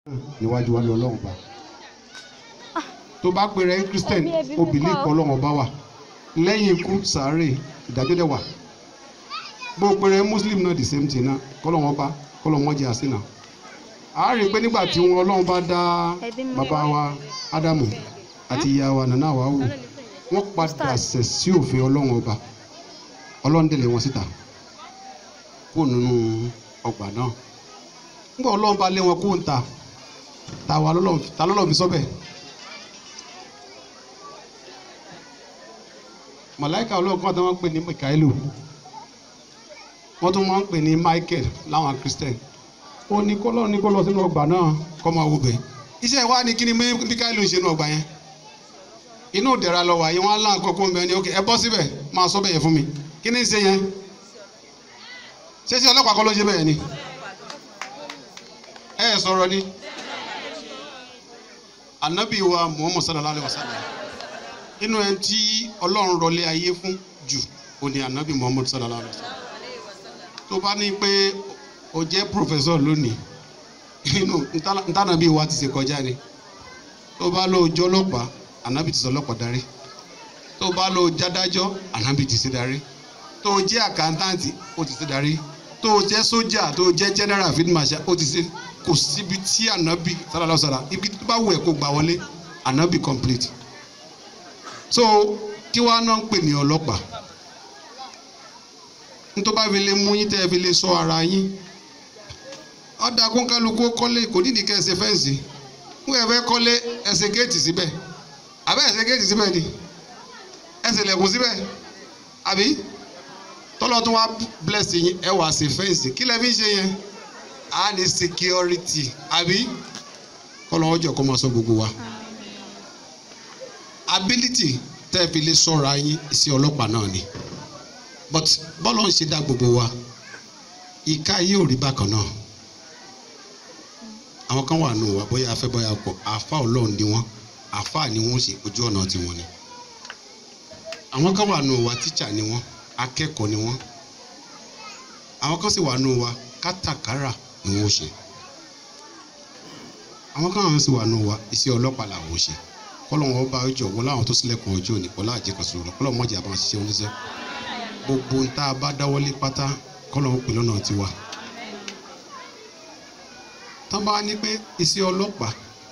níwájú wa ní ọlọ́run bá tó bá pèrè ẹ́ christian Ẹbí ẹbí mi obìnrin kọ́. kan ọlọ́run bá wà lẹ́yìn ikú sàárè ìdájọ́ dẹ̀ wà bó pèrè ẹ́ muslim náà the same thing náà kọ́lọ́wọ́n bá kọ́lọ́wọ́n jẹ́ àsìnà a rí i pé nígbà tí wọn ọlọ́run bá dá Ẹbí mi bàbá wá. wa ádámù àti ìyá wa nàná wa wò wọ́n padà ṣẹ̀ sí òfin ọlọ́run ọba ọlọ́run délé wọn síta kó nínú ọgbà náà nígbà ọlọ́run bá lé wọn kó ń ta ta wa lọ́lọ́run ta lọ́lọ́run fi sọ́bẹ̀ màláìka ọlọ́run kan tó wọ́n ń pè ní mikaelu wọ́n tún máa ń pè ní michael láwọn christian ó ní kó lọ́run ní kó lọ sínú ọgbà náà kó máa wo bẹ̀ iṣẹ́ wa ni kí ni mikaelu ń ṣe nínú ọgbà yẹn inú ìdẹ̀ra lọ wà yìí wọ́n á lá àkókò ń bẹ ní ok ẹ bọ́ síbẹ̀ máa sọ bẹ́ẹ̀ yẹn fún mi kí ni ń ṣe yẹn ṣé ṣé ọlọ́pàá kọ́ ló ṣe bẹ́ẹ̀ ni ẹ ẹ sọ̀rọ̀ ni anabi wa muhammad sallallahu alayhi wa sallam inú ẹ tí ọlọ́run rọlé ayé fún jù ó ní anabi muhammad sallallahu alayhi wa sallam tó bá ní pé o jẹ́ professor lónìí inú ntànàbí wa ti ṣe kọjá ni tó bá lọ jọ ọlọ́pàá anabi ti sọ ọlọ́pàá darí tó bá lọ jádájọ́ anabi ti ṣe darí tó jẹ́ àkántáǹtì ó ti ṣe darí tó jẹ́ sójà tó jẹ́ general field marshal ó ti ṣe kò síbi tí anabi sallallahu alaihi wasallam ibi tó bá wù ẹ́ kó gbà wọlé anabi complete so kí wàá náà ń pè ní ọlọ́pàá nítorí bá fi lè mú yín tẹ́ ẹ fi lè sọ ara yín ọ̀dà kónkálukú kọ́lé kò nídìí kẹ́ ẹ ṣe fẹ́ǹsì wọ́n ẹ fẹ́ kọ́lé ẹ ṣe géètì síbẹ̀ àbẹ́ ẹ ṣe géètì síbẹ̀ ni ẹ ṣe lẹ̀kùn síbẹ̀ àbí tọ́lọ́ tó wá bless yín ẹ wá ṣe fẹ́ǹsì kí lẹ́ fi ń ṣe yẹn a ní security àbí kọ́lọ́ ọjọ́ kó máa sọ gbogbo wa ability tẹ́ ẹ fi lè sọ̀rọ̀ ayín sí ọlọ́pàá náà ni but bọ́lọ̀ ń ṣe dá gbogbo wa ìka yìí ò rí bákan náà àwọn kan wà nù wá bóyá afẹ́ bóyá pọ̀ àfa ọlọ́run ni wọ́n àfa ni wọ́n ṣe ojú ọ̀nà tiwọn ni àwọn kan wà nù wá tíṣà ni wọ́n akẹ́kọ̀ọ́ ni wọ́n àwọn kan sì wà nù wá kátàkárà ni wọ́n ṣe àwọn kan àwọn sì wà nù wá iṣẹ́ ọlọ́pàá làwọn ṣe kọ́lọ́ wọn bá ọjọ́ wọlé àwọn tó sílẹ̀kùn ọjọ́ òní kọ́lá àjẹkọ̀sọ kọ́lọ́ mọ̀jà bá wọn ṣiṣẹ́ wọn ṣiṣẹ́ gbogbo ń tá a bá dáwọ́lé pátá kọ́lọ́ wọn pè lọ́nà tiwa tán bá ní pé iṣẹ́ ọlọ́pàá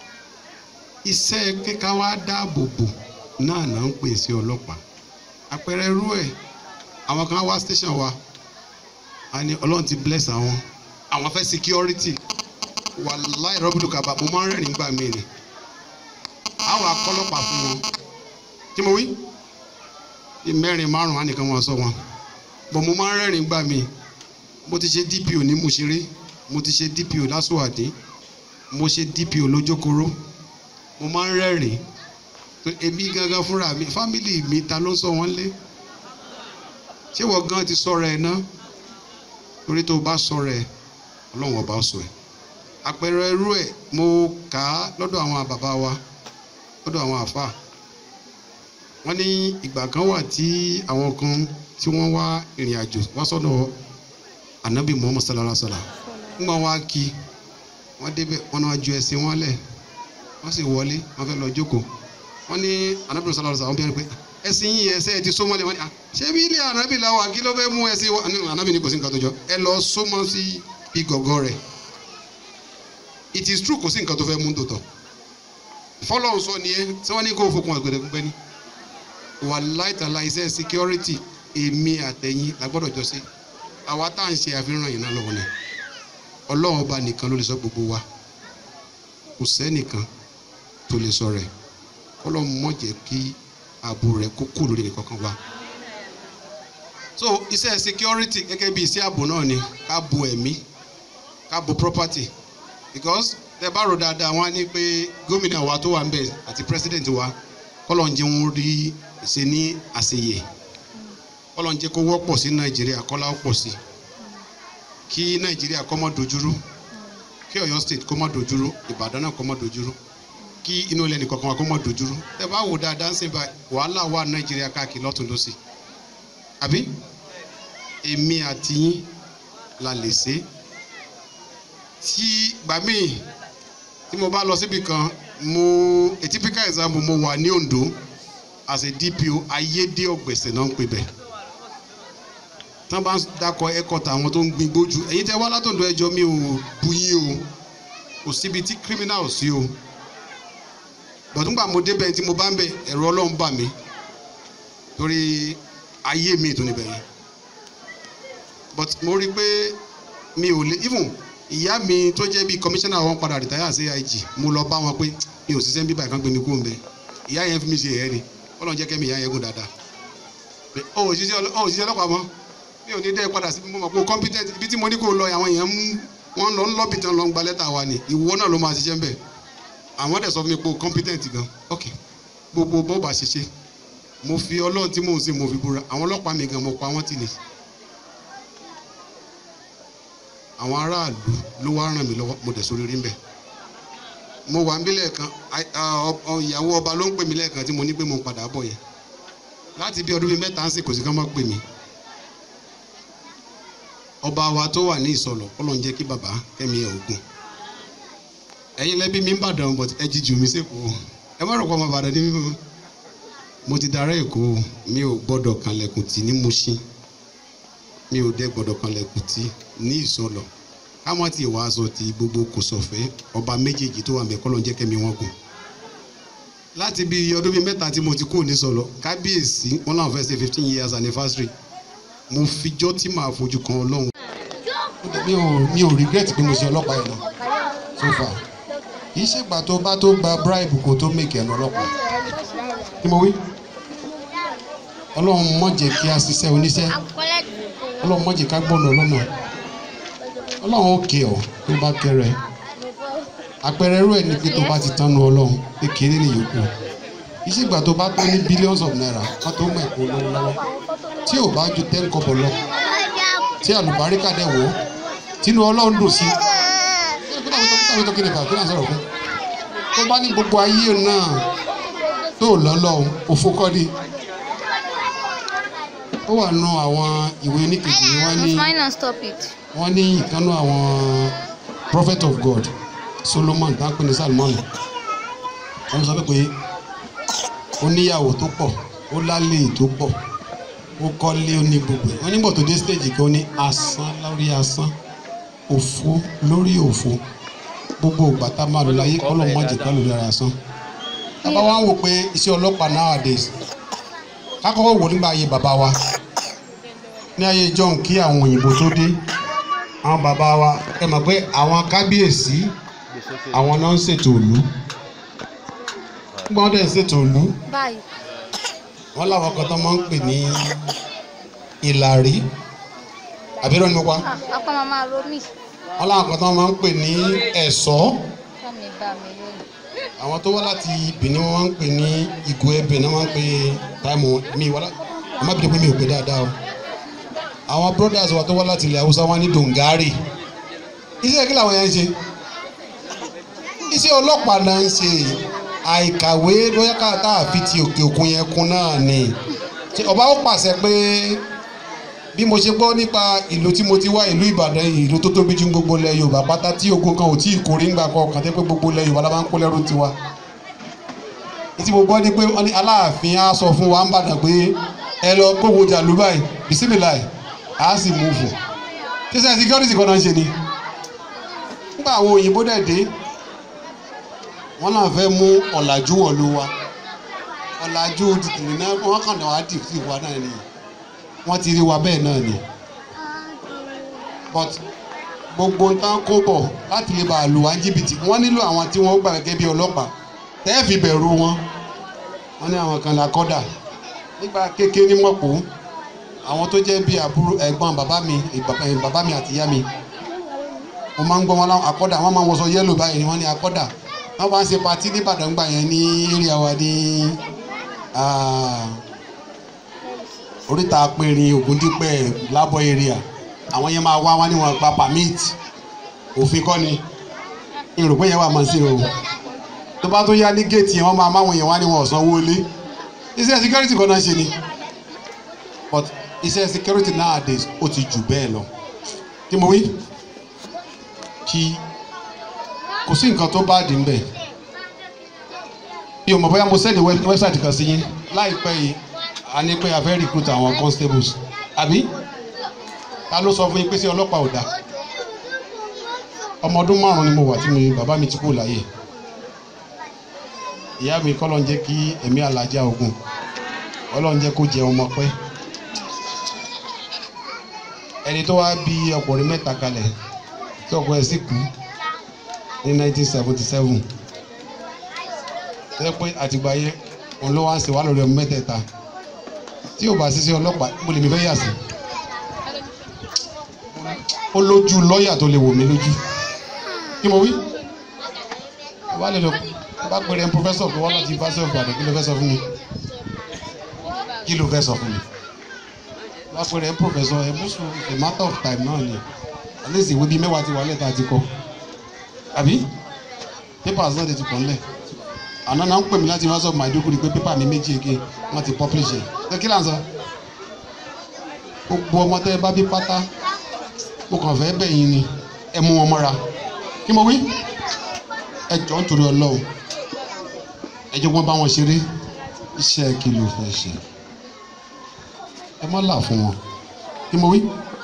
iṣẹ́ kíká wá dáàbò bò náà náà ń pè iṣẹ́ ọlọ́pàá àpẹẹrẹ irú ẹ̀ àwọn kan wá station wa a ní ọlọ́run ti bless àwọn àwọn fẹ́ security wàláì rọ́bìlù kaba mo máa ń rẹ́rìn gbà mí ni àwọn akọ́lọ́pàá fún wọn kí mo wí bí mẹ́rin márùn-ún á nìkan wọn sọ wọn bọ̀ mo máa ń rẹ́rìn gbà mí mo ti ṣe DPO ní Mùṣírì mo ti ṣe DPO lásùwàdí mo ṣe DPO lójókòrò mo máa ń rẹ́rìn pé èmi gangan fúnra mi fámìlì mi ta ló ń sọ wọ́n lé ṣé wọ́n gan ti sọ̀rọ̀ ẹ̀ náà torí tó o bá sọ̀rọ̀ ẹ̀ ọlọ́run ọba sọ ẹ̀ àpẹẹrẹ irú ẹ̀ mo kà á lọ́dọ̀ àwọn bàbá wa lọ́dọ̀ àwọn àfà wọ́n ní ìgbà kan wà tí àwọn kan tí wọ́n wá ìrìn àjò wá sọ́dọ̀ anabi muhammad sallallahu alaihi wa sallam ńgbà wá kí wọ́n débẹ̀ wọ́n náà ju ẹ̀sìn wọn lẹ̀ wọ́n sì wọlé wọ́n fẹ́ lọ jókòó wọ́n ní anabi sallallahu alaihi wa sallam wọ́n bẹ̀rẹ̀ pé ẹ̀sìn yìí ẹsẹ̀ ti so mọ́lẹ̀ wọ́n ní à ṣé bí ilé anabi la wà kí ló fẹ́ mú ẹ̀sìn wọn ní anabi ní kò sí nǹkan tó jọ ẹ lọ so mọ́ sí bí gọ̀gọ́ rẹ̀ it is true kò sí nǹkan tó fẹ́ mú tòótọ́ fọlọ́run sọ ni ẹ tí wọ́n ní kó fokùn àgbẹ̀dẹ̀gbẹ́ ni wàláì tàlà iṣẹ́ security èmi àtẹ̀yìn la gbọ́dọ̀ jọ sí àwa tá à ń ṣe àfihàn yìí náà lọ́wọ́ ni ọlọ́run ọba nìkan ló lè sọ gbogbo wa kò sẹ́nìkan tó lè sọ rẹ̀ kọ́lọ́run mọ̀ jẹ́ kí ààbò rẹ̀ kó kú lórí nìkan kan wa. so iṣẹ́ security gẹ́gẹ́ bí iṣẹ́ ààbò náà ni ká bo ẹ̀mí ká bo property because tẹ bá rò dáadáa wọn á ní pé gómìnà wa tó wà ń bẹ̀ àti president wa kọ́lọ́run jẹ́ wọn rí ṣe ní àṣeyẹ kọ́lọ́run jẹ́ kó wọ́pọ̀ sí nàìjíríà kọ́lá ó pọ̀ sí kí nàìjíríà kó má dojúrú kí ọ̀yọ́ state kó má dojúrú ìbàdàn náà kó má dojúrú kí inú ilẹ̀ nìkan kan wá kó má dojúrú tẹ bá wò dáadáa ń sìn bá wàhálà wà nàìjíríà káàkiri lọ́tún lọ́sì àbí èmi àti yín la lè ṣe tí gbàmí tí mo bá lọ síbi kan mo a typical example mo wà ní Ondo as a DPO ayédè ọ̀gbẹ̀sẹ̀ náà ń pè bẹ́ẹ̀ tí wọ́n bá ń dákọ̀ ẹ̀kọ́ta àwọn tó ń gbin gbójú ẹ̀yin tẹ́ wá látọ̀dọ̀ ẹjọ́ mi ò bu yín o kò síbi tí criminal sí o bọ̀dúngbà mo débẹ̀ tí mo bá ń bẹ̀ ẹ̀rọ ọlọ́run bà mí torí ayé mi tó níbẹ̀ yẹn but mo rí i pé mi ò lè even ìyá mi tó jẹ́ bíi commissioner wọn padà retire sí AIG mo lọ bá wọn pé mi ò ṣiṣẹ́ ń bíbá ìkan gbé mi kúrò ń bẹ̀ ìyá yẹn fi mi ṣe ẹ̀yẹ́ ni ọlọ́run jẹ́ kẹ́mi ìyá yẹn gùn dáadáa pé ó ò ṣiṣẹ́ ọlọ́- ó ò ṣiṣẹ́ ọlọ́pàá mọ́ mi ò ní dẹ́ padà sí mo mọ̀ pé o competent ibi tí mo ní kó o lọ àwọn èèyàn ń wọ́n lọ ń lọ́bì tán lọ ń gba lẹ́tà wa ni ìwọ náà ló máa ṣiṣẹ́ ń bẹ̀ àwọn dẹ̀ sọ fún mi pé o competent gan ok gbogbo bó bá ṣe ṣe mo fi ọlọ́run tí mò ń sìn mo fi búra àwọn ọlọ́pàá mi gan mo pa wọ́n tì ní àwọn aráàlú ló wá ràn mí lọ́wọ́ mo dẹ̀ sórí rí ń bẹ̀ mo wà ń bí lẹ́ẹ̀kan ai- ah, ọ- ọ- ìyàwó ọba ló ń pè mí lẹ́ẹ̀kan tí mo ní pé mo ń padà bọ̀ yẹn láti bí ọdún bíi mẹ́ta ń sìn kò sí ká má pè mí ọba wa tó wà ní ìsọlọ Ọlọ́run jẹ́ kí bàbá kẹ́mi ẹ̀ ogun ẹ̀yin lẹ́bí mi ń bàdàn but ẹ jíjù mi sẹ́kọ̀ọ́ ẹ má rò pé ọmọ bàdàn ní mímú mo ti darẹ́ èkó mi ò gbọ́dọ̀ kanlẹ̀kùn tì ní Mùṣín mi ò dẹ́ gbọ́dọ̀ kanlẹ̀kùn tì ní ìsọlọ káwọn ti wàá sọ ti gbogbo kò sọ̀fẹ́ ọba méjèèjì tó wà mẹ́kọ́ lọ́n jẹ́ kẹ́mi wọn gùn láti bí ọdún bíi mẹ́ta tí mo ti kúrò ní sọlọ kábíyèsí wọn làwọn fẹ́ ṣe fifteen years anniversary mo fijọ́ tí màá fojú kan Ọlọ́run mi ò mi ò regret pé mo ṣe ọlọ́pàá yẹn náà so far kì í ṣègbà tó bá tó gba bribe kó tó make ẹnu ọlọ́pàá kí mo wí ọlọ́run má jẹ́ kí a ṣiṣẹ́ oníṣẹ́ ọlọ́run má jẹ́ ká gbọ́nà ọlọ́nà ọlọ́run ó kẹ́ ọ tó bá kẹrẹ àpẹẹrẹ irú ẹ̀ ní pé tó bá ti tánu ọlọ́run kékeré ní yòókù kì í ṣègbà tó bá tó ní billions of naira wọ́n tó mọ̀ ẹ̀kọ́ lọ́wọ́ lọ́wọ́ tí ò bá ju ten kọ́bọ̀ lọ tí àlùbáríkà dẹ̀ wò ó tínú ọlọ́run dùn sí kí ló ń tó kí ni bàbá kí ló ń sọ̀rọ̀ fún tó bá ní gbogbo ayé náà tó lọ́lọ́run òfo kọ́ ni ó wà nù àwọn ìwé oníkejì ni wọ́n ní Fine and stop it. wọ́n ní ìkànnù àwọn prophet of God Solomon tá ń pè ní Salmon wọ́n sọ pé ó níyàwó tó pọ̀ ó lálẹ́ tó pọ̀ ó kọ́lé ó ní gbogbo ẹ̀ wọ́n nígbà tó dé stage kan ó ní asán lórí asán òfo lórí òfo gbogbo ìgbà tá a máa lò láyé kọ́lọ́ mọ́ jẹ́ pẹ́lú lórí asán tábà wá ń wò pé iṣẹ́ ọlọ́pàá nowadays kákọ́kọ́ wò nígbà ayé bàbá wa ní ayé john kí àwọn òyìnbó tó dé àwọn bàbá wa ẹ mọ̀ pé àwọn kábíyèsí àwọn náà ń ṣètò ìlú nígbà wọn dẹ̀ ń ṣètò ìlú Báyìí. wọn láwọn kan tó máa ń pè ní ìlàrí àbírọ̀ ni mo pa Ah, apá màmá ro mí. wọn láwọn kan tó máa ń pè ní ẹ̀ṣọ́ Bá mi bá mi lónìí. àwọn tó wá láti Benin wọn máa ń pè ní ìgò ẹbẹ náà máa ń pè táìmù mi wọlá àmọ́ bìí pé mi ò pè dáadáa o àwọn brothers wa tó wá láti ilẹ̀ haúsá wọn ní dongari iṣẹ́ kí làwọn yẹn ń ṣe iṣẹ́ ọlọ́pàá náà ń ṣe àìkàwé lóyá káàtà àfi ti òkè òkun yẹn kún náà ni Ṣé ọba ó pàṣẹ pé bí mo ṣe gbọ́ nípa ìlú tí mo ti wá ìlú Ìbàdàn yìí ìlú tó tóbi jù gbogbo ilẹ̀ Yorùbá pátá tí ogun kan ò tí ì kórè ńgbà kan kàn tẹ́ pé gbogbo ilẹ̀ Yorùbá la máa ń kó lẹ́rú tiwa ìtí mo gbọ́ ni pé wọ́n ní Aláàfin á sọ fún wa ń bàdàn pé ẹ lọ kówó jàlú báyìí bisimilayi á sì mú fún ṣíṣe security kan náà ń ṣe ni nígbà àwọn òyìnbó dẹ̀ dé wọ́n náà fẹ́ mú ọ̀làjú wọ̀lú wa ọ̀làjú tìtìrì náà wọ́n kàn náà wá dì sí wa náà nìyí wọ́n ti rí wa bẹ́ẹ̀ náà ni but gbogbo ń tán kó bọ̀ láti lè bá a lù wá ní jìbìtì wọ́n nílò àwọn tí wọ́n gbà gẹ́gẹ́ bí ọlọ́pàá tẹ́ẹ̀fì bẹ̀rù wọn wọ́n ní àwọn kan là kọ́dà nígbà kékeré ní mọ̀pọ̀ àwọn tó jẹ́ bí àbúrò ẹ̀gbọ́n bàbá mi ìbàbá- eh, bàbá mi àti ìyá mi wọ́n máa ń gbọ́ wọn láwọn akọ́dà wọ́n máa ń wọṣọ yẹ́lò báyìí ni wọ́n ní akọ́dà wọ́n bá ń ṣe patí nìbàdàn gbà yẹn ní area wa ní ah, oríta apẹ̀rin ògúndípẹ̀ lábọ̀ area àwọn yẹn máa wá wá ní wọn gba permit òfin kọ́ ni ìròpé yẹn wà máa ṣe o tó bá tó yá ní géètì yẹn wọ́n máa máwọn yẹn wá ní wọn ọ̀sán owó ilé iṣẹ́ security kan náà ṣe ni but iṣẹ́ security nowadays ó ti jù bẹ́ẹ̀ lọ kí mo wí kí kò sí nǹkan tó bá dì ń bẹ̀ mi ò mọ̀ bóyá mo sẹ́ni wẹ́bsáìtì kan sí yín láìpẹ́ yìí a ní pé a fẹ́ recruit àwọn constables àbí ta ló sọ fún yín pé sí ọlọ́pàá ò dáa ọmọ ọdún márùn-ún ni mo wà tí mi bàbá mi ti kú láyé ìyá mi kọ́ ló ń jẹ́ kí ẹ̀mí alájà ogun ọlọ́run jẹ́ kó jẹ ọmọ pẹ́ ẹni tó wá bí ọkùnrin mẹ́ta kalẹ̀ tí ọkọ ẹ̀ sì kú ní 1977 tẹ́ pé àtìgbà yẹn òun ló wá ń ṣe wá lórí ọmọ mẹ́tẹ̀ẹ̀ta tí ò bá sí sí ọlọ́pàá mo lè mi fẹ́ yà sí ó lójú lọ́ọ̀yà tó lè wò mí lójú kí mo wí bá lè lọ bá pèrè pòfẹ́sọ̀ kó wá láti yunifásitì of Ìbàdàn kí ló fẹ́ sọ fún mi kí ló fẹ́ sọ fún mi bá pèrè pòfẹ́sọ̀ ẹ̀ mú sùn a matter of time náà ni at least ìwé bíi mẹ́wàá ti wà lẹ́ta ti kọ́ àbí papers náà ti ti pọ̀ ńlẹ̀ àná náà ń pè mí láti yunifásitì of Maiduguri pé pépà mi méjì ege wọ́n ti publish ẹ̀ ṣé kí là ń sọ gbogbo ọmọ tẹ́ ẹ bá bí pátá mo kàn fẹ́ bẹ̀ yín ni ẹ mú wọn mọ́ra kí mo wí ẹ jọ ń torí ọlọ́run ẹ jẹ́ wọ́n bá wọn ṣeré iṣẹ́ kí ló fẹ́ ṣe ẹ má là fún wọn kí mo wí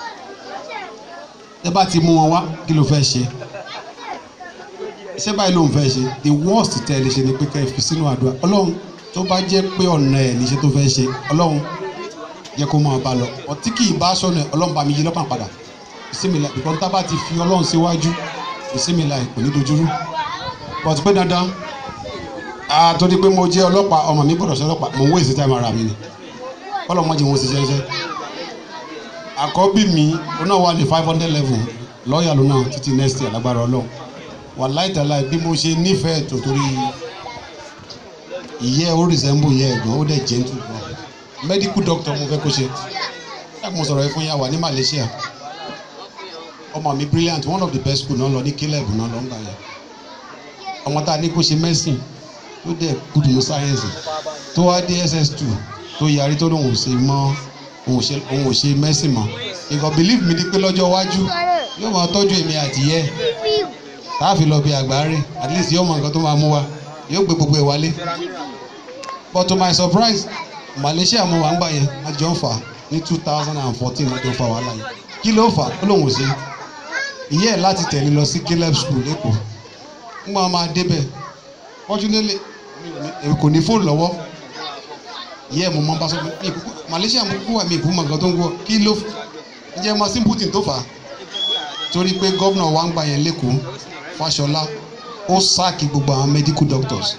ẹ bá ti mú wọn wá kí ló fẹ́ ṣe iṣẹ́ báyìí ló ń fẹ́ ṣe the worst tẹ́ ẹ lè ṣe ni pé kẹ́ ẹ fi sínú àdúrà ọlọ́run tó bá jẹ́ pé ọ̀nà ẹ̀ níṣẹ́ tó fẹ́ ṣe ọlọ́run jẹ́ kó máa bá lọ ọtí kì í bá sọ̀nà ọlọ́run bá mi yí lọ́kàn padà ìsinmi la ìkọ́ tá a bá ti fi ọlọ́run síwájú ìsinmi la ìpè ní dojúrú but pé dandan àtòdí pé mo jẹ́ ọlọ́pàá ọmọ mi gbọ́dọ̀ ṣe ọlọ́pàá mo ń wé ìsìtá ara mi ni ọlọ́mọ jẹ́ wọn ṣiṣẹ́ ṣiṣẹ́ àkọ́bí mi ó náà wà ní five hundred level lọ́ọ̀yà ló náà títí next year lágbára ọlọ́run wà láìtàláì bí mo ṣe nífẹ̀ẹ́ tó torí ìyẹ́ ó resemble ìyẹ́ ẹ̀gbọ́n ó dẹ̀ gentle gan medical doctor mo fẹ́ kó ṣe ẹ̀ mo sọ̀rọ̀ ẹ fún yà wà ní Malaysia ọmọ mi brilliant one of the best school náà lọ ní caleb náà lọ ń gbà yẹn ọmọ tá a ní kó ṣe medicine tó dẹ̀ good ní science tó wá dé ss2 tó yarí tó lóun ò ṣe mọ́ òun ò ṣe òun ò ṣe medicine mọ́ ìkọ̀ believe mi ni pé lọ́jọ́ iwájú yóò máa tọ́jú èmi àti yẹ tá a fi lọ bí àgbáre at least yóò mọ nǹkan tó máa mú wa yóò gbé gbogbo ẹ̀ wálé but to my surprise Malaysia mo wà ń gbà yẹn a jọ ń fà ní two thousand and fourteen wọ́n tó ń fa wàhálà yẹn kí ló fà ó lóun ò ṣe ìyá ẹ̀ láti tẹ̀lé lọ sí caleb school lẹ́kọ̀ọ́ ńgbà wọn máa débẹ̀ fortunately èmi kò ní fóònù lọ́wọ́ ìyá ẹ̀ mo máa ń bá sọ pé mi ìkúkú Malaysia mo kú wà mí ìkúkú mọ̀ nǹkan tó ń wọ̀ kí ló jẹ́ mọ́ simple thing tó fà á torí pé gómìnà wa ń gbà yẹn lẹ́kọ̀ọ́ Fáṣọlá ó sáàkì gbogbo àwọn medical doctors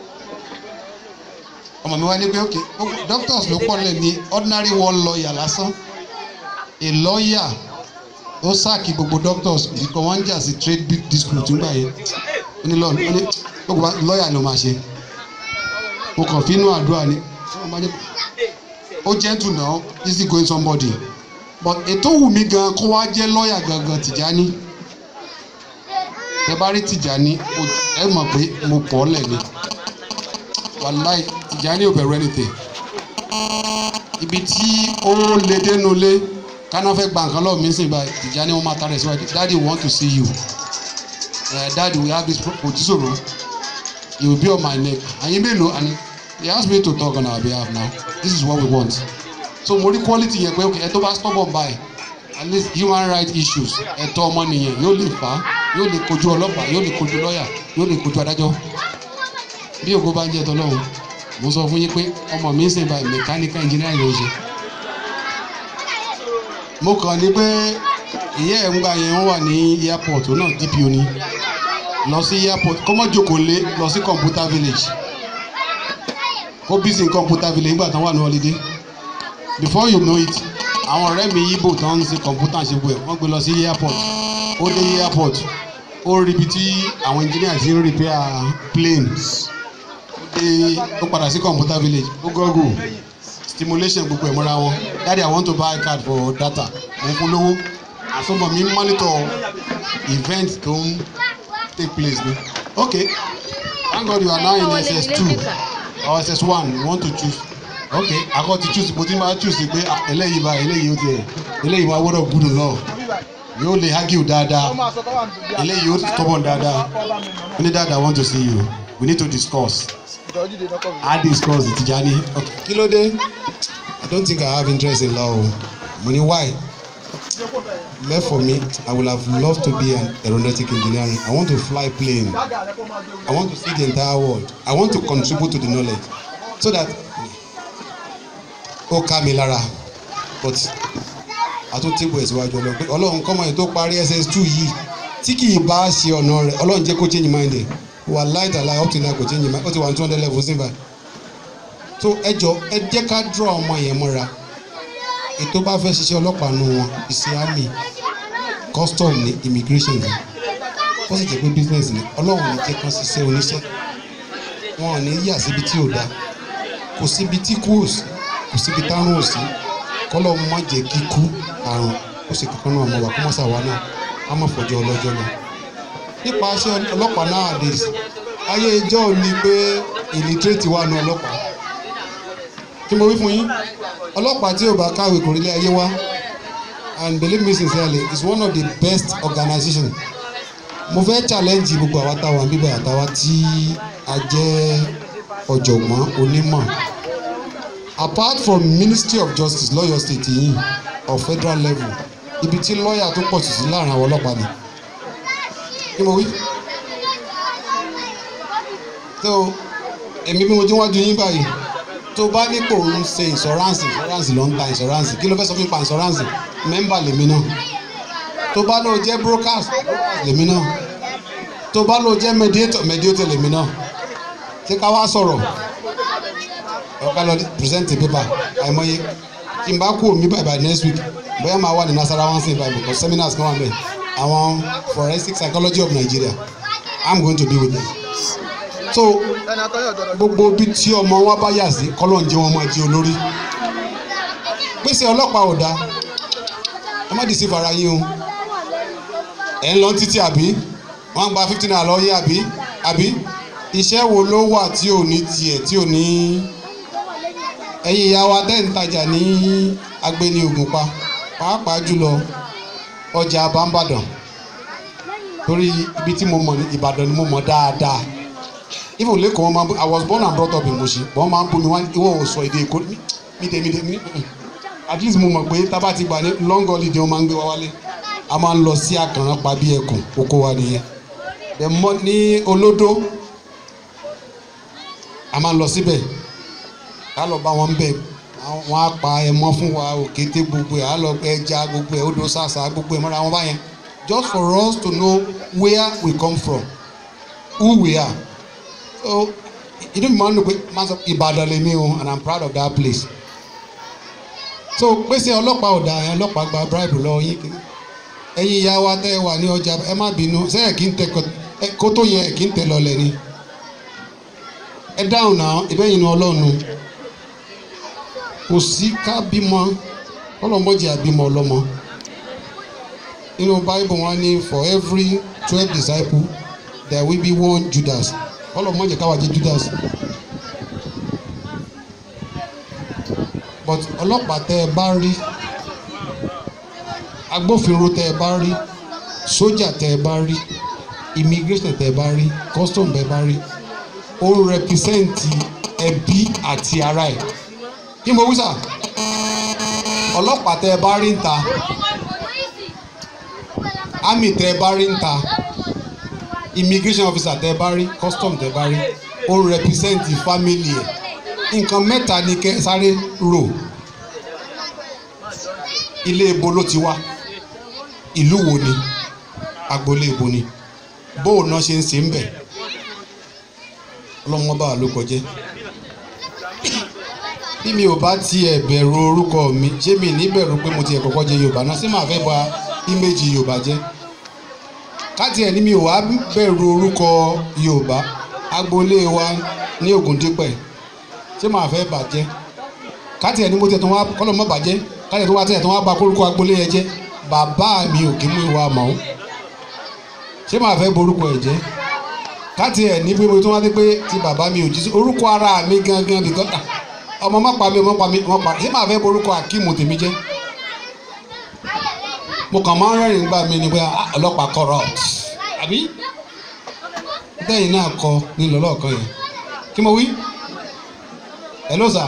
ọmọ mi wá ní pé ok doctors ló pọ̀ lẹ̀ ní ordinary one lawyer lásán a lawyer ó sáàkì gbogbo doctors nǹkan wọn ń jà sí trade dispute nígbà yẹn ó ní lọ́ọ̀nù ó ní gbogbo lawyer ló máa ṣe mo kàn fi inú àdúrà ni ó gentle now easy going somebody but ètò wù mí gan kó wá jẹ́ lawyer gangan Tìjání tẹ bá rí Tìjání ẹ mọ̀ pé mo pọ̀ lẹ̀ ni wàláì Tìjání ò bẹ̀rù anything ibi tí ó lè dénú lé kánà fẹ́ gba nǹkan lọ́wọ́ mi ń sìn báyìí Tìjání wọn máa tara ẹ̀ síwájú daddy we want to see you uh, daddy we have this òtísòro you will be on my neck àyìn mélòó and he asked me to talk on our behalf now this is what we want so mo rí quality yẹn pé ẹ tó bá stubborn by at least human rights issues ẹ̀tọ́ ọmọnìyàn yóò lè fà á yóò lè kojú ọlọ́pàá yóò lè kojú lọ́ọ̀yà yóò lè kojú adájọ́ bí ògo bá ń jẹ́ tọ́lọ́run mo sọ fún yín pé ọmọ mi ń sìn báyìí mechanical engineering ló ń ṣe mo kàn ní pé ìyá ẹ̀ ń gbà yẹn wọ́n wà ní airport ó náà DPO ni lọ sí airport kó mọ́ jókòó lé lọ sí computer village kó busy computer village nígbà tán wà ní holiday before you know it àwọn ọ̀rẹ́ mi yíbò tán ń ṣe computer ṣe gbọ́ ẹ̀ wọ́n gbé lọ sí airport ó dé airport ó rí ibi tí àwọn engineer ti ń repair planes ó dé ó padà sí computer village ó gọ́gùn stimulation gbogbo ẹ̀ mọ́ra wọn daddy i want to buy card for data mo ń fún lówó àsomọ mi monitor event tó ń take place ni okay thank god you are now in ss two or ss one you want to choose okay akọ ti choose mo ti máa choose pé eléyìí bá eléyìí ó tiẹ̀ eléyìí máa wọ́dọ̀ gúdù náà yóò lè argue dáadáa eléyìí yóò stubborn dáadáa ó ní dáadáa I want to see you we need to discuss I discuss the Tijani okay kí ló dé I don't think I have interest in law o mo ní why left for me I would have loved to be an aeronautic engineering I want to fly plane I want to see the entire world I want to contribute to the knowledge so that ó ká mi lára but àtúntì bò ìsíwájú ọlọ́run pé ọlọ́run kọ́mọ yìí tó parí ss two yìí tí kì í bá ṣe ọ̀nà rẹ̀ ọlọ́run jẹ́ kó change mind ẹ̀ wà láìta láì up till now kò change mind ó ti wà ní two hundred level sí báyìí so ẹ jọ ẹ jẹ́ ká draw ọmọ yẹn mọ́ra ètò bá fẹ́ ṣiṣẹ́ ọlọ́pàá nù wọn iṣẹ́ army custom ní immigration ní wọ́n sì jẹ́ pé business ní ọlọ́run ní jẹ́ kán ṣiṣẹ́ oníṣẹ́ wọn ò ní yà síbi tí ò dáa kò síbi tí kú ò sí kò síbi tárùn ò sí kọ́lọ́ má jẹ́ kíkú àrùn ó sì kankan náà mọ̀ wá kó má ṣàwa náà á má fọjọ́ ọlọ́jọ́ náà nípa iṣẹ́ ọlọ́pàá nowadays ayé ìjọ́ ò ní pé illiterate wà ní ọlọ́pàá kí mo wí fún yín ọlọ́pàá tí ò bá káwé kò rí ilé ayé wá and believe me sincerely it's one of the best organization mo fẹ́ challenge gbogbo àwa táwa bíbẹ̀ àtàwa tí a jẹ́ ọ̀jọ̀gbọ́n onímọ̀ apart from ministry of justice lọ́yọ̀ state yìí of federal level ibi tí lọ́ọ̀yà tó pọ̀ sí sí láàrin àwọn ọlọ́pàá ni kí mo wí. so èmi bí mo ti wájú yín báyìí tó bá nípò ń ṣe insurance insurance ló ń ta insurance kí ló fẹ́ sọ fún mi pa insurance mẹ́mbà lèmi náà tó bá lọ jẹ́ brokers brokers lèmi náà tó bá lọ jẹ́ mediator mediator lèmi náà ṣé ká wá sọ̀rọ̀ ọ̀ká lọ present a paper àìmọye tí n bá kú omi bye by next week bóyá máa wà ní nasarawa sí ibà because seminars kan wà bẹ́ẹ̀ àwọn forensic psychology of Nigeria I'm going to be with them so gbogbo bí tí ọmọ wa bá yà sí kọ́lọ́n jẹ́ wọn máa jẹ́ olórí pèsè ọlọ́pàá ò dáa ẹ má dìísí fara yín o ẹ̀ ń lọ títí àbí wọ́n gba fifteen naira lọ yé àbí àbí iṣẹ́ wo ló wà tí ò ní tiẹ̀ tí ò ní ẹ̀yin ìyá wa tẹ́ ń tajà ní agbeni Ògùnpa pàápàá jùlọ ọjà Àbámbàdàn torí ibi tí mo mọ̀ ní Ìbàdàn ni mo mọ̀ dáadáa even lẹ́kọ̀ọ́ wọn máa bú I was born and brought up in Mushin wọ́n máa ń bú mi wá ìwọ ò sọ èdè Èkó mi dé mi dé mi at least mo mọ̀ pé tábà ti gbà ní long holiday wọ́n máa ń gbé wa wálé a máa ń lọ sí àkànrán pa bí ẹkùn oko wa nìyẹn the mo ní olódó a máa ń lọ síbẹ̀ ká lọ bá wọn bẹ̀ wọ́n á pa ẹmọ fún wa òkété gbogbo ẹ̀ á lọ ẹja gbogbo ẹ̀ odò sàṣà gbogbo ẹ̀ mọ́ra wọn báyẹn just for us to know where we come from who we are so inú mi máa ń lò pé máa sọ Ìbàdàn lèmi o and I'm proud of that place so pèsè ọlọ́pàá ọ̀dà ẹ̀ ọlọ́pàá gba bribe lọ yín kiri ẹ̀yin ìyá wa tẹ́ ẹ wà ní ọjà ẹ má bínú sẹ́yìn kì í tẹ kó tó yẹ kì í tẹ lọlẹ̀ ni ẹ dáhùn náà ìbẹ́yìn ní ọlọ́run kò sí ká bímọ ọlọ́mọdé àbímọ ọlọ́mọ nínú bible wọn ní for every twelve disciples there will be one Judas ọlọ́mọdé káwá jẹ́ Judas but ọlọ́pàá tẹ́ ẹ bá rí agbófinró tẹ́ ẹ bá rí sójà tẹ́ ẹ bá rí immigration tẹ́ ẹ bá rí custom tẹ́ ẹ bá rí ó ń rẹpísẹ́ǹtì ẹbí àti ara ẹ̀ kí mo wí sà ọlọ́pàá tẹ́ ẹ bá rí ń ta army tẹ́ ẹ bá rí ń ta immigration officer tẹ́ ẹ bá rí custom tẹ́ ẹ bá rí ó ń rẹpísẹ́ǹtì family ẹ̀ nǹkan mẹ́ta ni kẹ́ sáré rò ilé ibo ló ti wá ìlú wo ni agboolé ibo ni bóun náà ṣe ń ṣe ń bẹ̀ ọlọ́wọ́n bá ló kọjẹ́ bí mi ò bá tiẹ̀ bẹ̀rù orúkọ mi ṣé mi ní bẹ̀rù pé mo tiẹ̀ kọ́kọ́ jẹ Yorùbá náà ṣé màá fẹ́ bà íméjì Yorùbá jẹ́ káti ẹ̀ ní mi ò wá bẹ̀rù orúkọ Yorùbá agboolé wa ní Ògùndípẹ̀ ṣé màá fẹ́ bàjẹ́ káti ẹ̀ ní mo tẹ̀ tó wá kọ́lọ́ mọ́ bàjẹ́ káti ẹ̀ tó wá tẹ̀ tó wá ba kórúkọ agboolé yẹn jẹ́ bàbá mi ò kí mú ìwà mọ́ ṣé màá fẹ́ borúkọ ẹ̀ jẹ́ káti ẹ̀ ní pé mo tó wá dé pé ti bàbá mi ò jí sí orúkọ ara mi gangan bìkan ọmọ má pa mi ọmọ pa mi ọmọ pa ṣé màá fẹ́ borúkọ Akeem tèmi jẹ́ mo kàn máa ń rẹ́rìn gbà mí ni pé ah, ọlọ́pàá corrupt àbí bẹ́ẹ̀ náà kọ ní lọ́lọ́ọ̀kan yẹn kí mo wí hello sir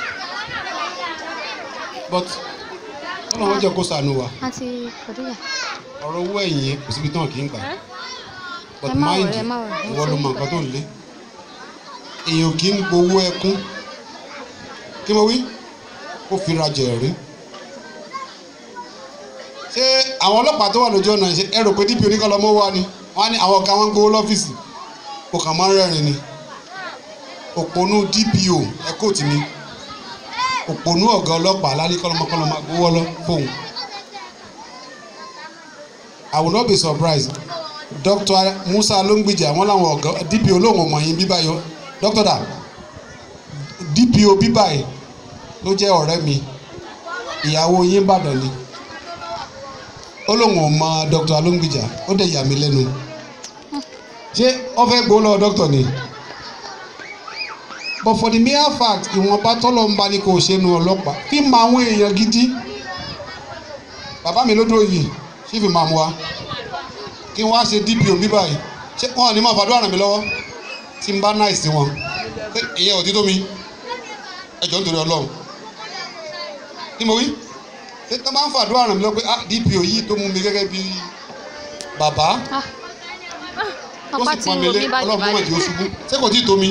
but ọlọ́run jẹ́ kó ṣàánú wa àti kòdíyà ọ̀rọ̀ owó ẹ̀yìn yẹn kò síbi tán kì í gbà but Ẹ má mind worry, ẹ má worry. ìwọ ló mọ nǹkan tó ń lé èèyàn kì í gbowó ẹkún kí mo wí kó fi rajà ẹ̀rí ṣé àwọn ọlọ́pàá tó wà lójú ọ̀nà ṣe ẹ rò pé dp oníkàlọ́mọ́ wà ni wọ́n á ní àwọn ọ̀gá wọn gbowó lọ́fíìsì kò kàn máa ń rẹ́rìn ni òpònú dpo ẹ kóòtù mi òpònú ọ̀gá ọlọ́pàá alálẹ́ kọ́lọ́mọkọ́lọ́mọ gbowó lọ fóun I will not be surprised Dr. Musa Longbeja wọn làwọn ọ̀gá DPO lóhùn ọmọ yín bíbáyọ Dr. da DPO bíbáyì ló jẹ́ ọ̀rẹ́ mi ìyàwó yín bàdàn ni ó lóhùn ọmọ Dr. Longbeja ó dẹ̀ yà mí lẹ́nu ṣé wọ́n fẹ́ gbowó lọ́wọ́ doctor ni but for the mere fact ìwọ̀nba tọ́lọ̀ ń bá ní kò ṣe nu ọlọ́pàá fi mọ àwọn èèyàn gidi bàbá mi ló dúró yìí ṣé fi máa mú wa kí wọ́n á ṣe DPO bí báyìí ṣé wọ́n ní máa fàdúrà ràn mí lọ́wọ́ tí n bá náà sí wọn pé ìyẹn ò ti tó mi ẹjọ́ nítorí ọlọ́run ní mo wí ṣé tó máa ń fàdúrà ràn mí lọ́wọ́ pé ah DPO yìí tó mú mi gẹ́gẹ́ bí bàbá Ah. tó apá sì tí pọn mi wo lé mi bá jù ọlọ́run mọ̀ báyìí tí ó ṣubú ṣé kò tí ì tó mi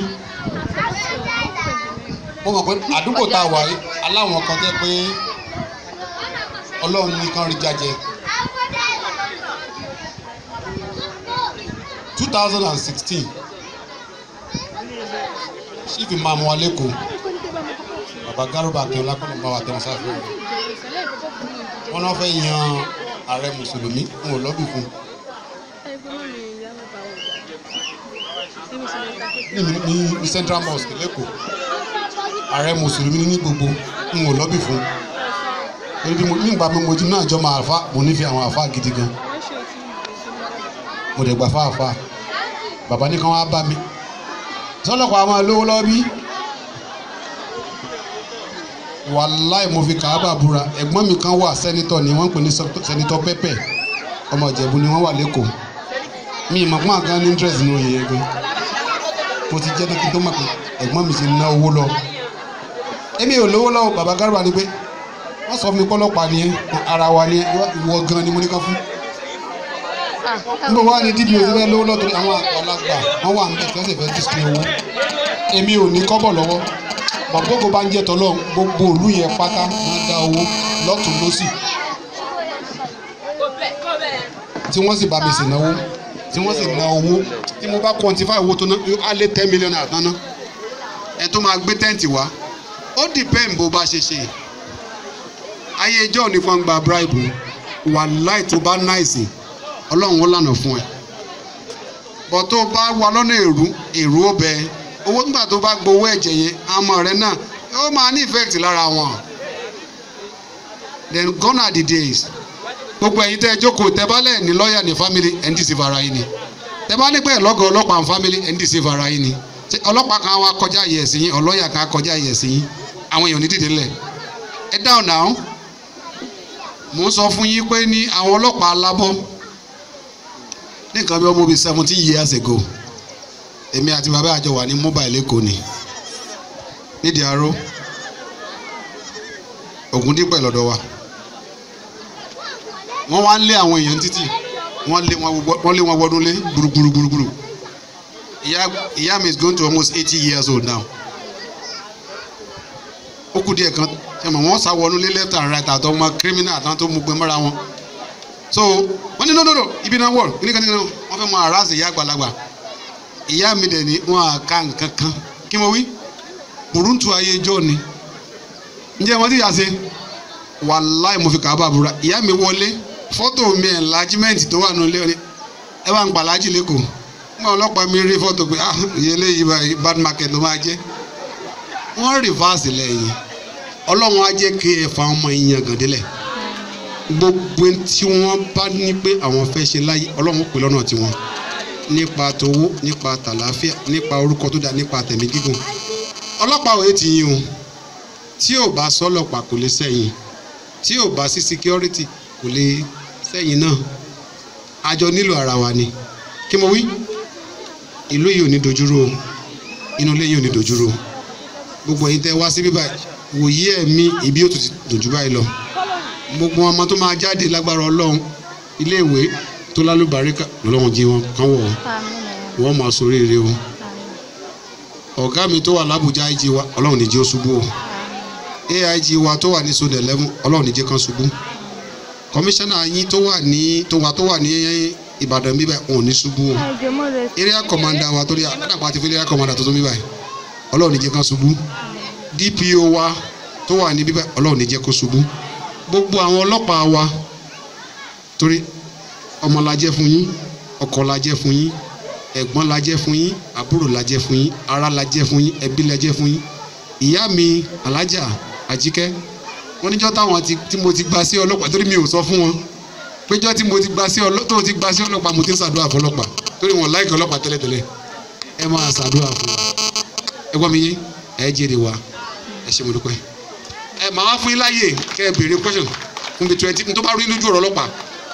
mo mọ̀ pé àdúgbò tá a wà yìí aláwọn kan jẹ́ pé ọlọ́run nìkan rí jajẹ. two thousand and sixteen chief imam wa lẹ́kọ̀ọ́ baba garuba akínọlá kọ́nà bá wa tẹ̀wọ́n sáfẹ́ rẹ̀ wọ́n náà fẹ́ yan ààrẹ mùsùlùmí n ò lọ́bì fún ní ní ní central mosque lẹ́kọ̀ọ́ ààrẹ mùsùlùmí ní gbogbo n ò lọ́bì fún torí bí mo nígbà mi mo ti náà jọ máa fa mo nífẹ̀ẹ́ àwọn àfa gidi gan mo dẹ̀ gbà fáfá bàbá ní kàn wá bá mi sọlọ́pàá máa lówó lọ́wọ́ bí wàláì mo fi kàábà búra ẹ̀gbọ́n mi kan wà sẹ́nitọ̀ ni wọ́n ń pè ní sẹ́nitọ̀ pẹ́pẹ́ ọmọ ìjẹ̀bú ni wọ́n wà lẹ́kọ̀ọ́ mi ìmọ̀ pọ́n àgán ní interest ní oyè yẹn gan mo ti jẹ́ dókítà tó mọ̀ pé ẹ̀gbọ́n mi ti ná owó lọ èmi ò lówó lọ́wọ́ bàbá Garba ni pé wọ́n sọ fún mi pọ́lọ́pàá ni ẹ́ ara wa ni ẹ́ ìwọ gan ni mo ní ká fún Ah, níbo wá ní dpo ti fẹ́ lówó lọ́tọ́ àwọn àgbàlagbà wọ́n wà níbẹ̀ tí wọ́n sì fẹ́ dísìkì owó èmi ò ní kọ́bọ̀ lọ́wọ́ bàbógo bá ń jẹ́ tọ́lọ́ gbogbo òlú yẹn pátá wọ́n dá owó lọ́tún lọ́sì tí wọ́n sì bá mi sì náwó tí wọ́n sì ná owó tí mo bá quantify owó tó ná á lé ten million àtàná ẹ tó máa gbé tẹ́ǹtì wá ó depend bó bá ṣe ṣe ayé ìjọ ní fún gba bribe wàláì tó bá náìsì ọlọ́run ó lànà fún ẹ bọ́ tó bá wà lọ́nà èrú èrú ó bẹ owó nígbà tó bá gbowó ẹ̀jẹ̀ yẹn àmọ́ rẹ náà ó máa ní effect lára wọn then gone are the days gbogbo ẹ̀yin tẹ́ ẹ jókòó tẹ́ bá lẹ̀ ní lọ́ọ̀yà ní family ẹ̀ ń dì sí fara yín ni tẹ́ bá ní pẹ́ lọ́gọ̀ ọlọ́pàá ní family ẹ̀ ń dì sí fara yín ni Ṣé ọlọ́pàá kan wá kọjá yẹ̀ sí yín ọlọ́yà kan kọjá yẹ̀ sí yín àwọn èèyàn ní dìde ńlẹ̀ ẹ dáhùn náà mò ń sọ fún yín pé ní àwọn ọlọ́pàá alábọ́ ní nǹkan bí ọmọ bíi seventeen years ago èmi àti bàbá àjọ wà ní mobile èkó ni nídìí aró Ògúndípẹ̀ lọ́dọ̀ wa wọ́n wá ń lé àwọn èèyàn títì wọ́n lé wọn wọ- wọ́n lé wọn wọnú lé gburugburu gburugburu ìyá ìyá mi is going to almost eighty years old now ó kù díẹ̀ kan ṣe mọ̀ wọ́n sá wọnú lé left and right àtọ́ ọmọ criminal àtàwọn tó mú gbé mọ́ra wọn so wọ́n ní no no no ibi náà wọ̀ kíní kan ní kan wọ́n fẹ́ mọ àràsì ìyá àgbàlagbà ìyá mi dẹ̀ ní wọn à ká nǹkan kan kí mo wí burúkú ayé ijó ni ǹjẹ́ wọ́n ti yà ṣe wàláì mo fi kà á bá búra ìyá mi wọlé fọ́tò mi enlargement tó wà nílé ọ̀ni ẹ bá ń pa aláàjì lẹ́kọ̀ọ́ nígbà ọlọ́pàá mi rí fọ́tò pé ah ìyẹn eléyìí báyìí bad market ló máa jẹ́ wọ́n rìfáàsì lẹ́yìn ọlọ́run á jẹ́ kí ẹ fa ọmọ yín yan gàdélẹ̀ gbogbo tí wọ́n bá ní pé àwọn fẹ́ ṣe láyé ọlọ́run ó pè lọ́nà tiwọn nípa towó nípa tàlàáfíà nípa orúkọ tó dáa nípa tẹ̀mí gígùn ọlọ́pàá òye ti yín o tí ò bá sọ́lọ́pàá kò lè sẹ́yìn tí ò bá sí security kò lè sẹ́yìn náà àjọ nílò ara wa ni kí mo wí ìlú yìí ò ní dojúrò o inú ilé yìí ò ní dojúrò o gbogbo ẹ̀yin tẹ́ wá sí bíbá wòye ẹ̀mí ibi yóò tún ti dojú báyìí lọ gbogbo ọmọ tó máa jáde lágbára ọlọ́run iléèwé tó lálùbáríkà lọ́lọ́run jí wọn kán wọ̀ Àmín. wọ́n máa sórí ire o Àmín. ọ̀gá mi tó wà lábùjá IG wa ọlọ́run níjẹ́ ó ṣubú o AIG wa tó wà ní sódẹ̀ lẹ́mú ọlọ́run níjẹ́ kan ṣubú kọmíṣánná yín tó wà ní tó wà tó wà ní Ìbàdàn bíbẹ̀ wọn ò ní ṣubú o Àìjọ mọ́ rẹ̀ area commander wa torí àdàpọ̀ àti fún area commander tó tó bíbẹ̀ ọlọ́run níjẹ́ kan ṣubú DPO wa tó wà ní bíbẹ̀ ọlọ́run níjẹ́ kó ṣubú gbogbo àwọn ọlọ́pàá wa torí ọmọ la jẹ́ fún yín ọkọ la jẹ́ fún yín ẹ̀gbọ́n la jẹ́ fún yín àbúrò la jẹ́ fún yín ará la jẹ́ fún yín ẹbí la jẹ́ fún yín ìyá mi alájà àjíkẹ́ wọ́n níjọ́ táwọn ti tí mo ti gba sí ọlọ́pàá torí mi ò sọ fún wọn péjọ́ tí mo ti gba sí ọlọ́pàá tó ti gba sí ọlọ́pàá mo ti ń ṣàdúrà fún ọlọ́pàá torí wọn láìka ọlọ́pàá tẹ́lẹ̀tẹ́lẹ̀ ẹ máa ṣàdúrà fún wa ẹ gbọ́ mi yé ẹ jèrè wa ẹ ṣe mo dúpẹ́ ẹ máa wá fún yín láàyè kẹ́ ẹ béèrè question fún mi twenty tó bá rí lójú ọ̀rọ̀ ọlọ́pàá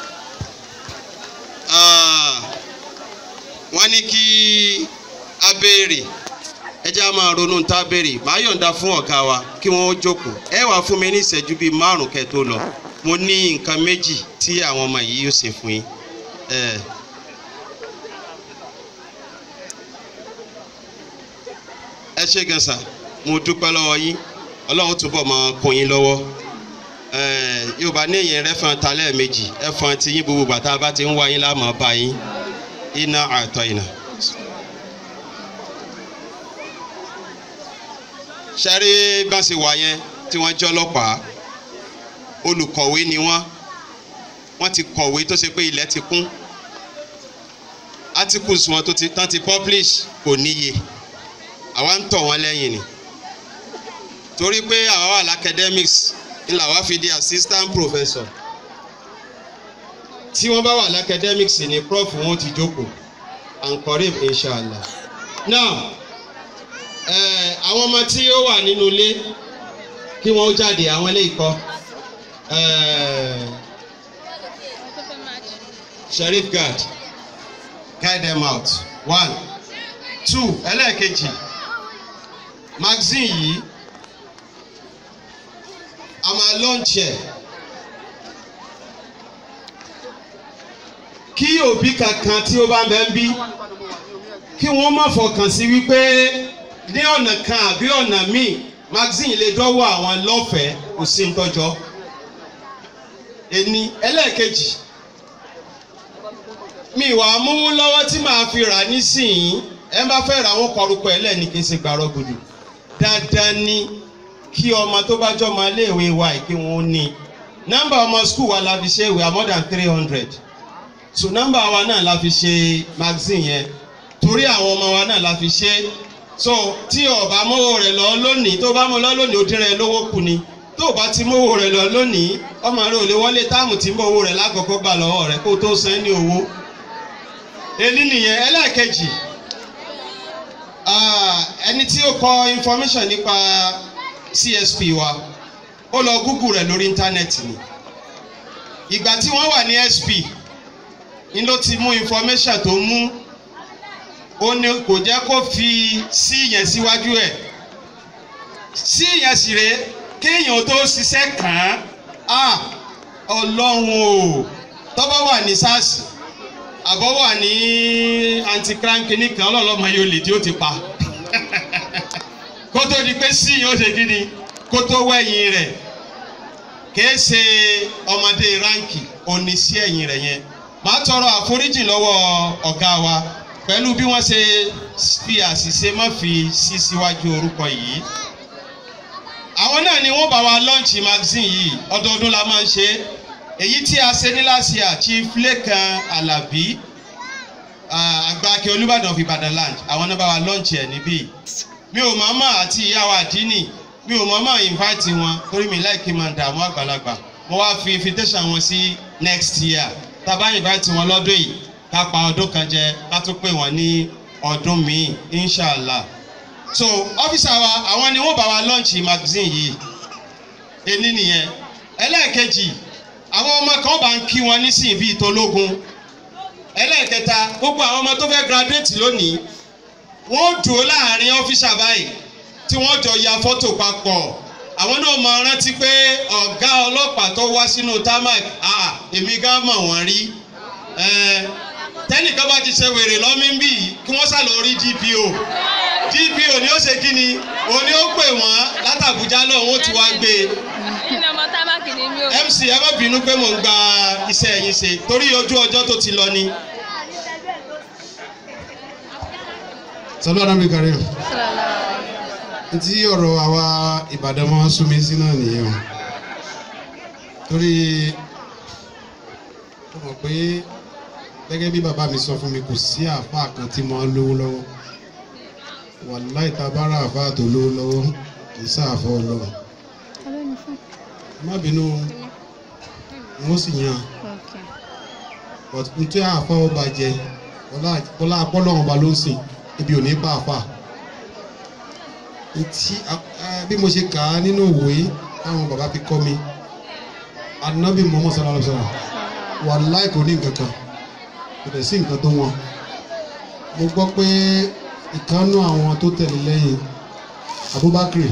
Ah, wọ́n ní kí a béèrè ẹ jẹ́ a máa ronú tá a béèrè màá yọ̀ǹda fún ọ̀gá wa kí wọ́n jókòó ẹ wàá fún mi ní ìṣẹ́jú bíi márùn kẹ́ tó lọ mo ní nǹkan méjì tí àwọn ọmọ yìí yóò ṣe fún yín. Eh, ẹ ṣé gan sà mo dúpẹ́ lọ́wọ́ yín ọlọ́run túbọ̀ máa kún yín lọ́wọ́ Eh, yorùbá ní ìyẹn rẹ́fọn ta lẹ́ẹ̀mejì ẹ̀fọn tí yín gbogbo bàtà bá ti ń wá yín láàmú bá yín iná àtọ̀ iná. sẹ́rí bá ṣe wà yẹn tí wọ́n jẹ́ ọlọ́pàá olùkọ̀wé ni wọ́n wọ́n ti kọ̀wé tó ṣe pé ilẹ̀ ti kún articles wọn tó ti tán ti publish kò níye àwa ń tọ̀ wọ́n lẹ́yìn ni torí pé àwa wà l'academics ńlá wa fi di assistant professor tí wọ́n bá wà l'academics ni prof wọn ti jókòó ankorib inshallah now eh, àwọn ọmọ tí ó wà nínú ilé kí wọ́n ó jáde àwọn ilé ìkọ́ eh, sheriff guard guide them out one two ẹlẹ́ẹ̀kejì magazine yìí a máa launch ẹ̀ kí òbí kankan tí ó bá ń bẹ ń bí kí wọ́n má fọkàn sí wípé ní ọ̀nà kan àbí ọ̀nà míì magazine lè dọ́wọ́ àwọn lọ́fẹ̀ẹ́ kò sí ntọ́jọ́ ẹni ẹlẹ́ẹ̀kejì mi wà á mówó lọ́wọ́ tí màá fi rà nísìnyí ẹ bá fẹ́ ra àwọn kọrùkọ ẹ lẹ́ẹ̀ni kí n ṣe gbàrọ̀ gbòdò dandan ni kí ọmọ tó bá jọ ọmọ iléèwé wa yìí kí wọ́n ní nọ́mbà ọmọ skul wa la fi ṣe we are more than three hundred so nọ́mbà wa náà la fi ṣe magazine yẹn torí àwọn ọmọ wa náà la fi ṣe so tí ọba mówó rẹ̀ lọ lónìí tó bá mú lọ lónìí ó dín rẹ̀ lówó kù ni tó bá ti mówó rẹ̀ lọ lónìí ọmọ rẹ̀ ò lè wọlé táàmù tí ń bọ̀ owó rẹ̀ lákòókò gbà lọ́wọ́ rẹ̀ kó tó san ní owó èyí nìyẹn ẹlẹ́ẹ̀kejì ah, ẹni tí ó kọ information nípa CSP wa ó lọ google rẹ̀ lórí íńtánẹ́ẹ̀tì ni ìgbà tí wọ́n wà ní SP ni ló ti mú information tó mú ó ní kò jẹ́ kó fi sí yẹn síwájú ẹ̀ sí yẹn sì rè kéèyàn tó ṣiṣẹ́ kàn án ah ọlọ́run o tọ́bọ̀ wà ní sars àbọ̀ wà ní anti-crime clinic kan ọlọ́ọ̀lọ́mọ yóò lè tí ó ti pa kó tó di pé sí yóò ṣe kí ni kó tó wẹ̀yìn rẹ̀ kìí ṣe ọmọdé ránkì òní sí ẹ̀yìn rẹ̀ yẹn màá tọrọ àforíjì lọ́wọ́ ọ̀gá wa pẹ̀lú bí wọ́n ṣe fi àṣìṣe má fi sí síwájú orúkọ yìí àwọn náà ni wọ́n bá wa lọ́ǹchì magazine yìí ọdọọdún la máa ń ṣe èyí tí a ṣe ní last year chief Lékan Alábí àgbàkẹ́ Olúbàdàn of Ìbàdàn land àwọn náà bá wa lọ́ǹchì ẹ̀ níbí mi ò mọ̀ọ́mọ̀ àti ìyá wa àdínì mi ò mọ̀ọ́mọ̀ invite wọn torí mi láì kí n máa dààmú àgbàlagbà mo wá fi invitation wọn sí next year tá a bá invite wọn lọ́dún yìí ká pa ọdún kan jẹ ká tún pè wọ́n ní ọdún míì inshallah so ọ́fíìsà wa àwọn ni wọ́n bá wa launch magazine yìí ení nìyẹn ẹlẹ́ẹ̀kejì àwọn ọmọ kan bá ń kí wọn nísìnyí bíi tológun ẹlẹ́ẹ̀kẹta gbogbo àwọn ọmọ tó fẹ́ graduate lónìí wọ́n dúró láàrin ọ́fíìsà báyìí tí wọ́n jọ ya fọ́tò papọ̀ àwọn náà máa rántí pé ọ̀gá ọlọ́pàá tó wá sínú tarmac ah èmi gan mọ̀ wọ́n rí tẹ́nìkan bá ti ṣe wèrè lọ́míńbì kí wọ́n sá lọ rí DPO DPO ni ó ṣe kí ni òun ni ó pè wọ́n látàbújá lọ́hùn ó ti wá gbé e Iná ọmọ tábàkì ni mi ò. MC ẹ má bínú pé mò ń gba iṣẹ́ yín ṣe torí ojú ọjọ́ tó ti lọ ni. sọlá ọ̀nà kàrí o tí ọ̀rọ̀ àwa Ìbàdàn máa ń sún mi sí náà nìyẹn o torí ó mọ̀ pé gẹ́gẹ́ bí bàbá mi sọ fún mi kò sí àáfàá kan tí mo ń lówó lọ́wọ́ wàláì tá a bá rà àáfàá tó lówó lọ́wọ́ kì í sáàfọ́ ọlọ́run Olóyún fún. ẹ má bínú wọ́n sì yan Okay. but n tí àáfàá ọba jẹ ọlá apọ́lọ́run ọba ló ń sìn ibi ò ní pa àáfàá ntí bí mo ṣe kà á nínú òwe táwọn bàbá fi kọ́ mi anabi muhammad sallallahu alaihi wa sallam wàláì kò ní nǹkan kan kò dẹ̀ sí nǹkan tó wọn mo gbọ́ pé ìkànnú àwọn tó tẹ̀lé lẹ́yìn abubakar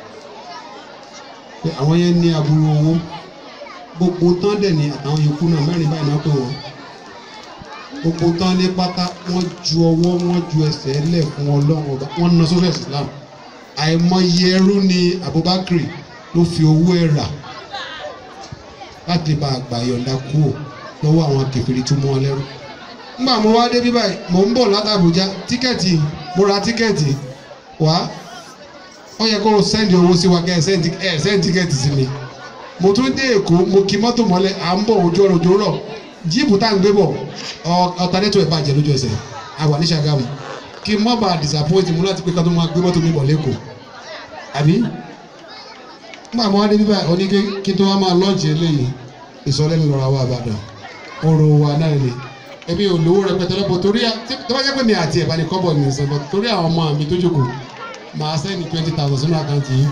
pé àwọn yẹn ní aburú owó gbogbo tán dẹ̀ ní àtàwọn yòókù náà mẹ́rin báyìí náà pé wọ́n gbogbo tán ní pátá wọ́n ju ọwọ́ wọ́n ju ẹsẹ̀ lẹ̀ fún ọlọ́run ọba wọ́n ná sórí ẹ̀sìn islam àìmọye ẹrú ni abubakar ló fi owó ẹ̀ rà láti lè bá àgbà yọ̀ǹda kúrò lọ́wọ́ àwọn kẹfìrí tó mú wọn lẹ́rú. nígbà mo wá dé bí báyìí mò ń bọ̀ láti Àbújá tíkẹ́ẹ̀tì mo ra tíkẹ́ẹ̀tì wá ó yẹ kó o sẹ́ndì owó sí wa kẹ́ ẹ sẹ́ndì ẹ sẹ́ndì tíkẹ́ẹ̀tì sí mi. mo tún dé Èkó mo kí mọ́tò mọ́lẹ̀ à ń bọ̀ ojú ọ̀rọ̀ ojú rọ̀ jíìpù tá à ń gbé bọ̀ ọ̀tàdẹ́tò ẹ̀ bàjẹ́ lójú ẹsẹ̀ àwa ní Ṣàgámù kí n má bàa disappoint mu láti pé ká tó máa gbé mọ́tò mi bọ̀ lẹ́kọ̀ọ́ àbí nígbà mo wá dé bíbá oní kí tó wá máa lọ́ọ̀jì eléyìí ìsọlẹ́nu lọ́ra wa àbàdàn ọ̀rọ̀ wa náà ni ẹbí olówó rẹpẹtẹ lọ́pọ̀ torí tó bá jẹ́ pé mi àti ẹ̀bá ni kọ́bọ̀ ní ìsọ̀bọ̀ torí àwọn ọmọ mi tó jókòó màá sẹ́ni twenty thousand sínú àkáǹtì yìí.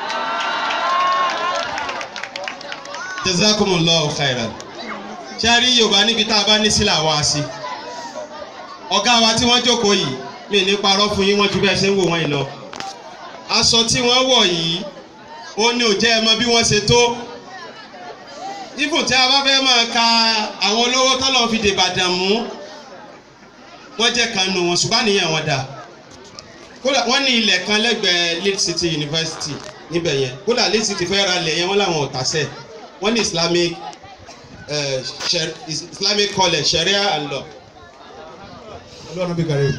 jazakumullahu khairan ṣé a rí yorùbá níbi tá a bá ní sílẹ̀ àwọn àṣì ọ̀gá wa tí wọ́n jókòó yìí mi ní parọ́ fún yín wọ́n ju bẹ́ẹ̀ ṣe ń wò wọ́n yìí lọ aṣọ tí wọ́n wọ̀ yìí ó ní ò jẹ́ ẹ mọ bí wọ́n ṣe tó ifun tí a bá fẹ́ máa ka àwọn olówó tọ́lọ́ fi dèbàdàn mú wọ́n jẹ́ kan nù wọn ṣùgbọ́n àníyàn wọn dà kódà wọ́n ní ilẹ̀ kan lẹ́gbẹ̀ẹ́ Lead City University níbẹ̀ yẹn kódà Lead City fẹ́ ra ilẹ̀ yẹn wọ́n làwọn ò tàṣẹ̀ wọ́n ní Islamic uh, Shar Islamic College Sharia and Law. ọlọ́run bí kàrí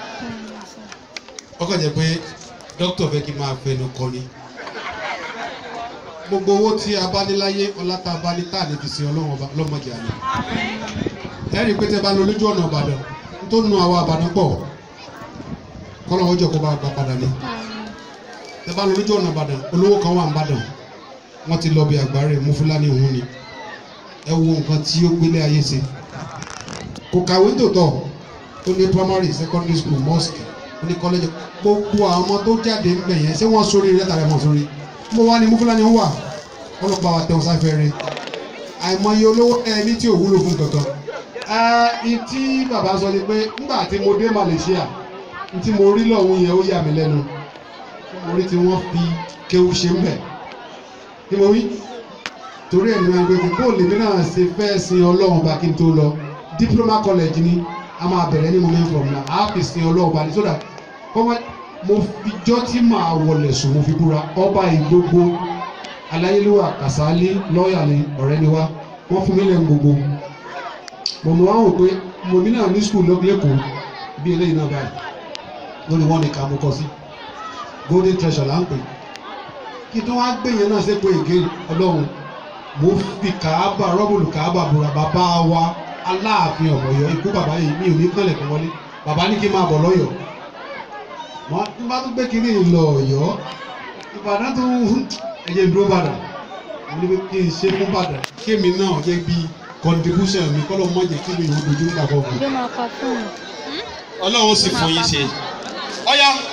ọkọ̀ jẹ́ pé dókítà fẹ́ kí n máa fẹnu kọ ni gbogbo owó tí a bá ní láyé ọlá tá a bá ní tá a lè fi sin ọlọ́run ọba lọ́mọdé àná ẹ rí i pé tẹ bá lọ lójú ọ̀nà ìbàdàn tó nu àwọn àbàdàn pọ̀ kọ́lọ́wọ́ jọ kó bá gbà padà ní tẹ bá lọ lójú ọ̀nà ìbàdàn olówó kan wà ń bàdàn wọ́n ti lọ bí àgbáre mú fúlàní òun ni ẹ wo nǹkan tí ó gbélé ayé ṣe kò kàwé tòótọ́ ó ní primary secondary school mosque ó ní college gbogbo àwọn ọmọ tó jáde ń bẹ̀ yẹn ṣé wọ́n sórí rẹ̀ tàbí wọ́n sórí mo wá ní mufulani wà ọlọ́pàá wa tẹ̀wọ́n sáfẹ́ rẹ̀ àìmọye olówó ẹni tí ò wúlò fún kankan. ẹ tí bàbá sọ ni pé nígbà tí mo dé Malaysia tí mo rí lọ́hùn yẹn ó yà mí lẹ́nu mo rí tí wọ́n fi kéwú ṣe ń bẹ̀ kí mo wí torí ẹ̀ ní wọn gbé kó lèmi náà ṣe fẹ́ sin ọlọ́run bá kí n tó lọ diploma college ni a máa bẹ̀rẹ̀ ní moment from now a fi sin ọlọ́run bá ní sódà kọ́mọ mo fi jọ́ tí màá wọlé sùn mo fi búra ọba ìgbogbo aláyélúwà kàsálí lọ́ọ̀yà ni ọ̀rẹ́ ni wá wọ́n fún mi lẹ́nu gbogbo mo mọ̀ wọ́n wò pé mo mi náà ní skul lẹ́kọ̀ọ́ bí eléyìí náà báyìí lórí wọn ni ká mo kọ sí golden treasure là ń pè kí tó wá gbé yẹn náà ṣe pé ègé ọlọ́run mo fi kàába rọ́bùlù kàába búra bàbá wa aláàfin ọ̀mọ̀yọ́ ikú bàbá yìí mi ò ní kànlẹ̀ kí wọlé bàbá ní kí n máa bọ̀ lọ́yọ̀ọ́ wọn n bá tún gbé kiri lọ Ọ̀yọ́ Ìbàdàn tó ẹjẹ dúró bàdàn wọn ní pé kí n ṣe fún bàdàn kémi náà jẹ bí contribution mi kọ́ ló mọ̀ jẹ́ kí mi ò dojú nígbà kọ̀ọ̀kan. Ló máa pa fóònù. ọlọ́run sì fún yín ṣe ọ̀yá